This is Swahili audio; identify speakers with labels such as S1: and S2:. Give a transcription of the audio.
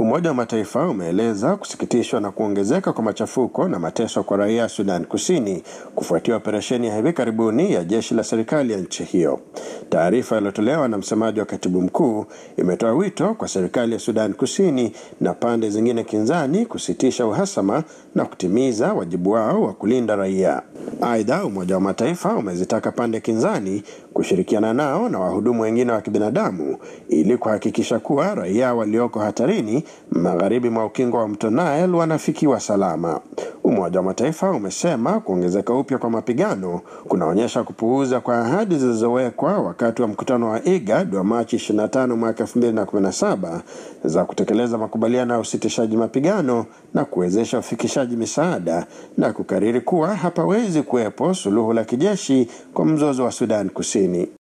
S1: Umoja wa Mataifa umeeleza kusikitishwa na kuongezeka kwa machafuko na mateso kwa raia Sudan Kusini kufuatia operesheni ya hivi karibuni ya jeshi la serikali ya nchi hiyo. Taarifa iliyotolewa na msemaji wa katibu mkuu imetoa wito kwa serikali ya Sudan Kusini na pande zingine kinzani kusitisha uhasama na kutimiza wajibu wao wa kulinda raia. Aidha, Umoja wa Mataifa umezitaka pande kinzani kushirikiana nao na wahudumu wengine wa kibinadamu ili kuhakikisha kuwa raia walioko hatarini magharibi mwa ukingo wa mto Nile wanafikiwa salama. Umoja wa Mataifa umesema kuongezeka upya kwa mapigano kunaonyesha kupuuza kwa ahadi zilizowekwa wakati wa mkutano wa IGAD wa Machi 25 mwaka 2017 za kutekeleza makubaliano ya usitishaji mapigano na kuwezesha ufikishaji misaada na kukariri kuwa hapawezi kuwepo suluhu la kijeshi kwa mzozo wa Sudan Kusini.